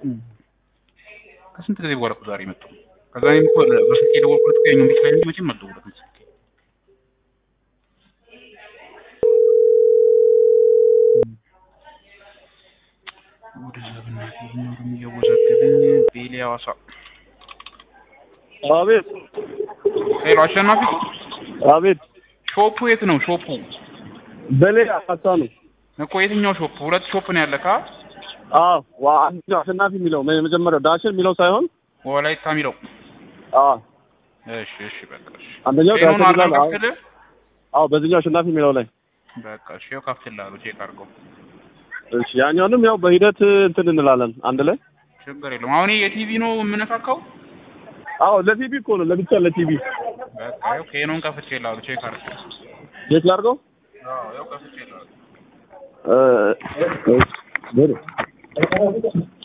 ከስንት ጊዜ በኋላ እኮ ዛሬ መጡ። ከዛ እኔም እኮ በስልክ የደወልኩለት እኮ የኛውን ቤት ላይ እንጂ መቼም አልደወልኩለትም ስልክ ወደዛ በእናትህ ቢኖርም እያወዛገበኝ ቤሌ ሐዋሳ አቤት ሄሎ አሸናፊ አቤት ሾፑ የት ነው ሾፑ በሌ አሳ ነው። እኮ የትኛው ሾፕ ሁለት ሾፕ ነው ያለካ አዎ ዋ አንደኛው አሸናፊ የሚለው የመጀመሪያው ዳሽን የሚለው ሳይሆን ወላይታ የሚለው አዎ እሺ እሺ በቃ እሺ አንደኛው ጤናውን ዳሽን አድርገን ይላል። አዎ ከፍትልህ አዎ በዚህኛው አሸናፊ የሚለው ላይ በቃ እሺ ይኸው ከፍትልሃለሁ ቼክ አድርገው እሺ ያኛውንም ያው በሂደት እንትን እንላለን አንድ ላይ ችግር የለውም አሁን ይሄ የቲቪ ነው የምነካካው አዎ ለቲቪ እኮ ነው ለብቻ ለቲቪ በቃ ይኸው ኬኖን ከፍቼልሃለሁ ቼክ አድርገው የት ላድርገው አዎ ይኸው ከፍቼልሃለሁ እ እሺ